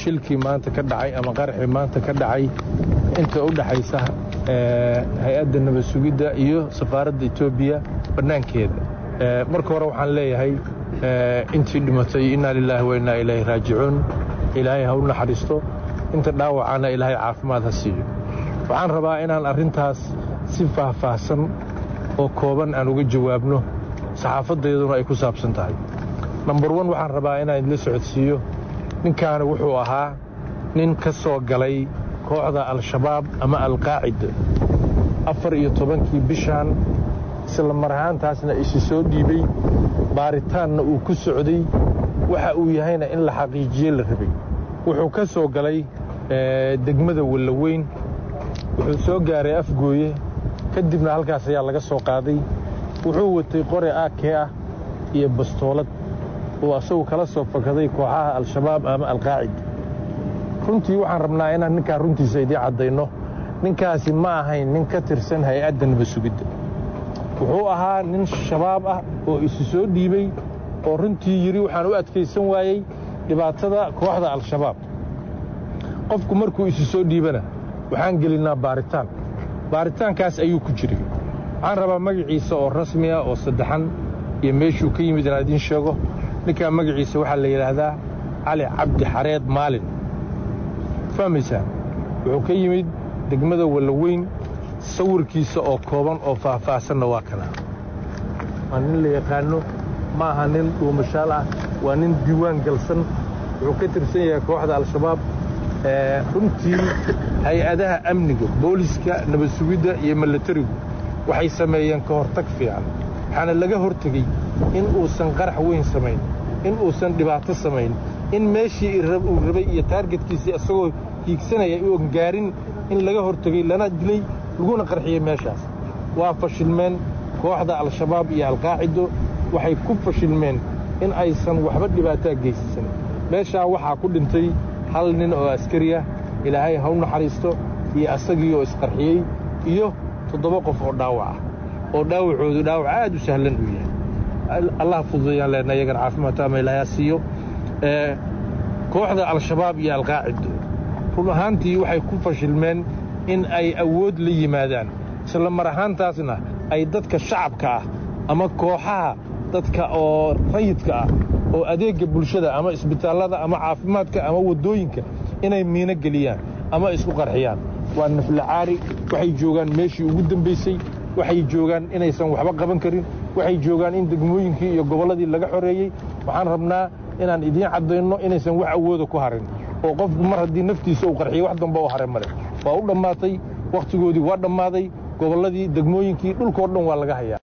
shilkii maanta ka dhacay ama qaraxii maanta ka dhacay inta u dhaxaysa hay-adda nabad sugidda iyo safaaradda etoobiya bannaankeeda marka hore waxaan leeyahay intii dhimatay innaa lilaahi wa innaa ilaahi raajicuun ilaahay ha u naxariisto inta dhaawacana ilaahay caafimaad ha siiyo waxaan rabaa inaan arrintaas si faahfaahsan oo kooban aan uga jawaabno saxaafaddeeduna ay ku saabsan tahay nambar wan waxaan rabaa inaan idla socodsiiyo ninkaani wuxuu ahaa nin ka soo galay kooxda al-shabaab ama alqaacida afar iyo tobankii bishaan isla mar ahaantaasna isi soo dhiibay baaritaanna uu ku socday waxa uu yahayna in la xaqiijiye la rabay wuxuu ka soo galay degmada wallaweyn wuxuu soo gaaray afgooye kadibna halkaas ayaa laga soo qaaday wuxuu watay qore aakee ah iyo bastoolad uu asagu kala soo fakaday kooxaha al-shabaab ama alqaacida runtii waxaan rabnaa inaan ninkaa runtiisa idiin caddayno ninkaasi ma ahayn nin ka tirsan hay-adda nabad sugidda wuxuu ahaa nin shabaab ah oo isu soo dhiibay oo runtii yidhi waxaan u adkaysan waayey dhibaatada kooxda al-shabaab qofku markuu isu soo dhiibana waxaan gelinnaa baaritaan baaritaankaas ayuu ku jiray waxaan rabaa magaciisa oo rasmiya oo saddexan iyo meeshuu ka yimid inaan idiin sheego ninkaa magaciisa waxaa la yidhaahdaa cali cabdi xareed maalin fahmaysaa wuxuu ka yimid degmada wallaweyn sawirkiisa oo kooban oo faahfaahsanna waa kana waa nin la yaqaanno ma aha nin dhuumashaal ah waa nin diiwaan galsan wuxuu ka tirsan yahay kooxda al-shabaab runtii hay-adaha amniga booliska nabad sugidda iyo milatarigu waxay sameeyeen ka hortag fiican waxaana laga hortegey in uusan qarax weyn samayn in uusan dhibaato samayn in meeshii uu rabay iyo taargetkiisii isagoo hiigsanaya uon gaarin in laga hortegey lana dilay laguna qarxiyey meeshaas waa fashilmeen kooxda al-shabaab iyo alqaacido waxay ku fashilmeen in aysan waxba dhibaataa geysasan meeshaa waxaa ku dhintay hal nin oo askari ah ilaahay ha u naxariisto iyo asagii oo isqarxiyey iyo toddoba qof oo dhaawac ah oo dhaawacoodu dhaawac aad u sahlan uu yahay allah fududayaan leenna iyagana caafimaadta ama ilaahay ha siiyo kooxda al-shabaab iyo alqaacido run ahaantii waxay ku fashilmeen in ay awood la yimaadaan isla mar ahaantaasna ay dadka shacabka ah ama kooxaha dadka oo rayidka ah oo adeegga bulshada ama isbitaallada ama caafimaadka ama waddooyinka inay miino geliyaan ama isku qarxiyaan waa naflacaari waxay joogaan meeshii ugu dambaysay waxay joogaan inaysan waxba qaban karin waxay joogaan in degmooyinkii iyo gobolladii laga xoreeyey waxaan rabnaa inaan idiin caddayno inaysan wax awooda ku harin oo qofku mar haddii naftiisa uu qarxiyey wax damba u hare male waa u dhammaatay wakhtigoodii waa dhammaaday gobolladii degmooyinkii dhulkao dhan waa laga hayaa